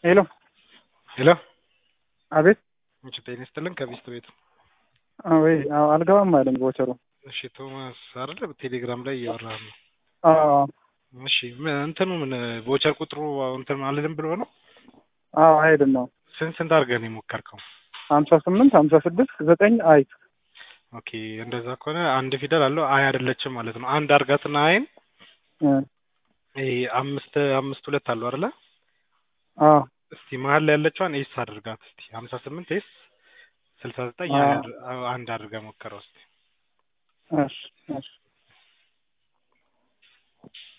ሄሎ ሄሎ አቤት እሺ ጤና ይስጥልን ከሚስት ቤት ወይ አልገባም አለኝ ቦቸሩ እሺ ቶማስ አይደለ ቴሌግራም ላይ እያወራህ ነው አዎ እሺ ምን እንትኑ ምን ቮቸር ቁጥሩ እንትን አልልም ብሎ ነው አዎ አይድን ነው ስንት ስንት አድርገህ ነው የሞከርከው ሀምሳ ስምንት ሀምሳ ስድስት ዘጠኝ አይ ኦኬ እንደዛ ከሆነ አንድ ፊደል አለው አይ አይደለችም ማለት ነው አንድ አርጋትና አይን ይሄ አምስት አምስት ሁለት አለው አይደለ አዎ እስቲ መሀል ላይ ያለችዋን ኤስ አድርጋት እስቲ ሀምሳ ስምንት ኤስ ስልሳ ዘጠኝ አንድ አድርገህ ሞከረው እስቲ እሺ እሺ